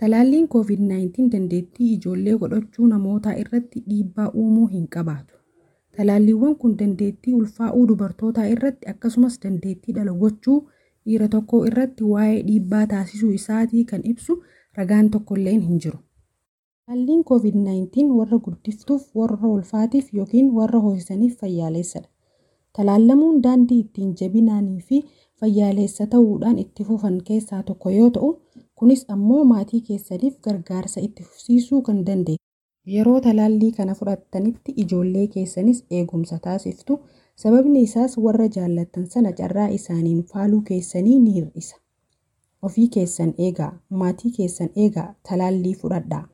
Talaalliin COVID-19 dandeettii ijoollee godhachuu namootaa irratti dhiibbaa uumuu hin qabaatu. Talaalliiwwan kun dandeettii ulfaa'uu dubartootaa irratti akkasumas dandeettii dhala gochuu dhiira tokkoo irratti waa'ee dhiibbaa taasisuu isaatii kan ibsu ragaan tokkolleen hin jiru. Talaalliin COVID-19 warra guddiftuuf, warra ulfaatiif yookiin warra hoosisaniif fayyaalessadha. Talaallamuun daandii ittiin jabinaanii fi fayyaalessa ta'uudhaan itti fufan keessaa tokko yoo ta'u, kunis ammoo maatii keessaniif gargaarsa itti fufsiisuu kan danda'e. Yeroo talaallii kana fudhattanitti ijoollee keessanis eegumsa taasiftu. Sababni isaas warra jaallattan sana carraa isaaniin faaluu keessanii ni hir'isa. Ofii keessan eegaa, maatii keessan eegaa, talaallii fudhadhaa.